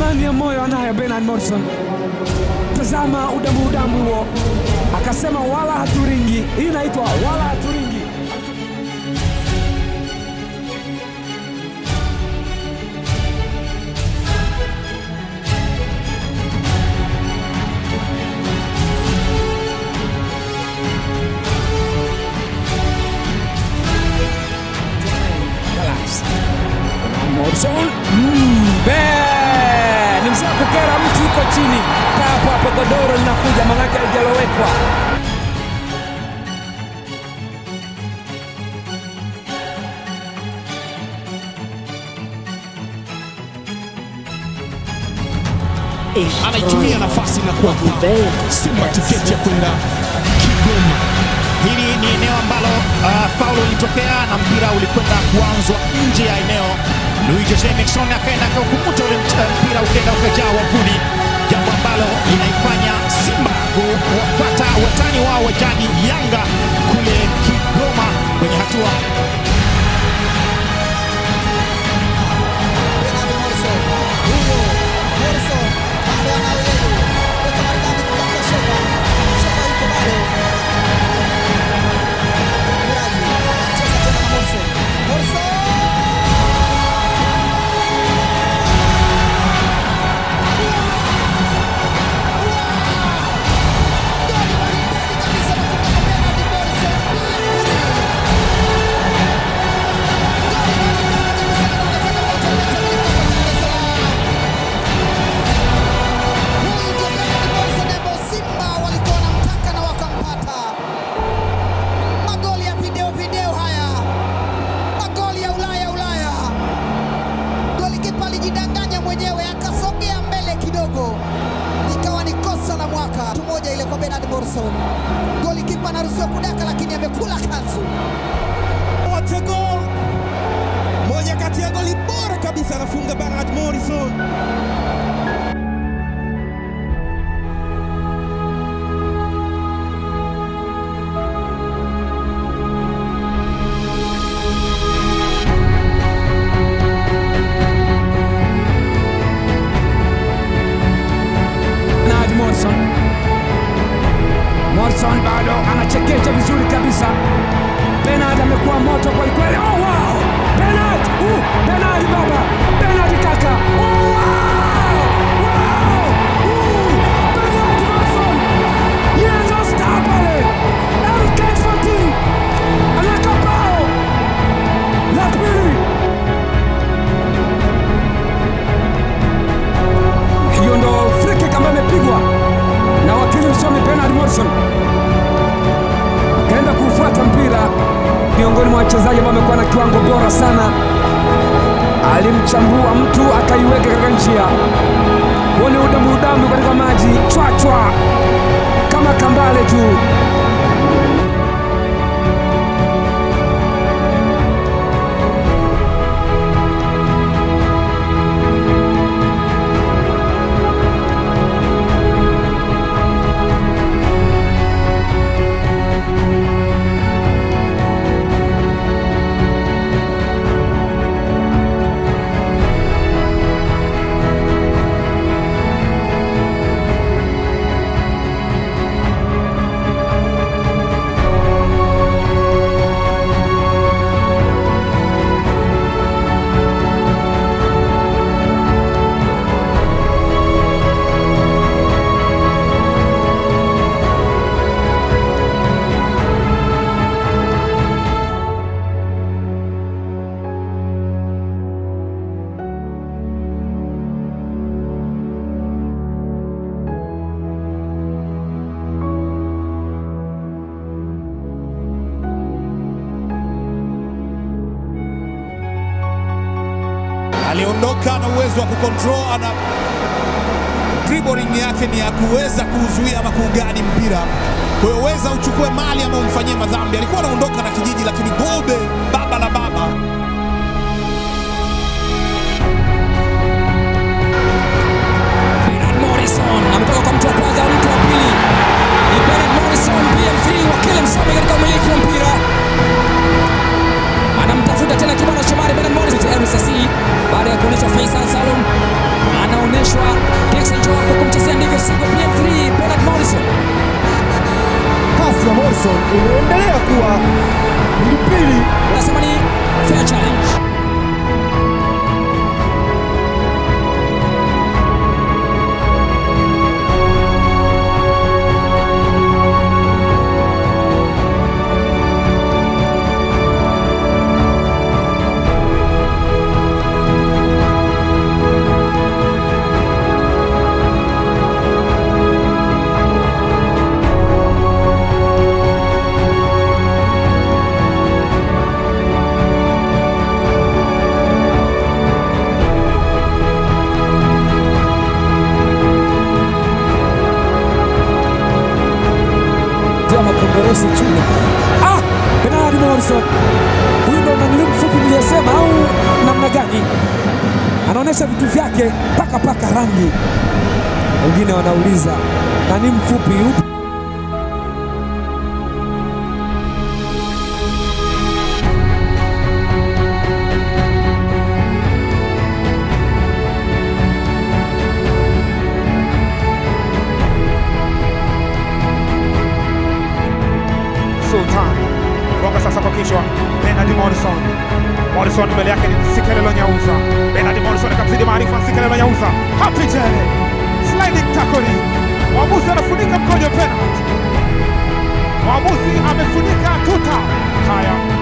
amani ya moyo anayo Bernard Morrison. Tazama udamu udamu huo, akasema wala haturingi. Hii inaitwa wala haturingi. Relax. Bernard Morrison Mm, be- ni mzee wa kukera mtu yuko chini. Kaa hapo hapo, godoro linakuja, manake halijalowekwa. anaitumia nafasi na kuwapa Simba tiketi ya kwenda Kigoma. Hili ni eneo ambalo uh, faulu ilitokea na mpira ulikwenda kuanzwa nje ya eneo. Luis Jose Miquissone akaenda akaukumuta ule mt- mpira ukaenda ukajaa wavuni, jambo ambalo linaifanya Simba kuwapata watani wao wa jadi Yanga kule Kigoma kwenye hatua Bernard Morrison. Huyo Morrison bado anao yeye. Weka maridadi kutafuta Sheva. Sheva yuko bado. Miraji. Cheza tena na Morrison. Morrison. Goli maridadi kabisa kutoka kwa Bernard Morrison. Goli maridadi kabisa linaonekana wote wametamika kwa Dar es Salaam. Huyu ndio Bernard Morrison ambao Simba walikuwa wanamtaka na wakampata. Magoli ya video video haya, magoli ya Ulaya Ulaya. Golikipa alijidanganya mwenyewe akasogea mbele kidogo, ikawa ni kosa la mwaka. Tu moja ile kwa Bernard Morrison. Golikipa anaruhusiwa kudaka, lakini amekula kanzu. What a goal! Moja kati ya goli bora kabisa anafunga Bernard Morrison. Bernard Morrison. Morrison bado anachekecha vizuri kabisa. Bernard amekuwa moto kweli kweli. Oh, wow! Bernard! Uh, Bernard baba! Bernard kaka! Oh, wow! Wow! Uh, Bernard Morrison! Yenzo star pale. MK14 anaweka bao la pili. Hiyo ndo free kick ambayo imepigwa na wakili msomi Bernard Morrison, akaenda kuufuata mpira. Miongoni mwa wachezaji ambao amekuwa na kiwango bora sana, alimchambua mtu akaiweka katika njia. Huo ni udamu udamu katika maji chwachwa kama kambale tu. aliondoka na uwezo wa kucontrol, ana dribbling yake ni ya kuweza kuuzuia ama kuugadi mpira. Kwa hiyo weza uchukue mali ama umfanyie madhambi. Alikuwa anaondoka na kijiji, lakini Gobe baba la baba Bernard Morrison ametoka kwa mtu wa kwanza, mtu wa pili ni Bernard Morrison, PM3 wakili msomi katika umiliki wa mpira, anamtafuta tena kibwana Shomari. Bernard Morrison MSC baada ya kuonyeshwa Faisal Salum anaonyeshwa wake paka paka rangi. Wengine wanauliza nani mfupi yupi? Sultan gonga sasa kwa kichwa. Bernard Morrison, Morrison mbele yake ni Sikelelo Nyauza. Bernard Morrison akamzidi maarifa Sikelelo Nyauza. Happy Jele, sliding tackle. Mwamuzi anafunika mkojo penalty. Mwamuzi amefunika tuta. Haya,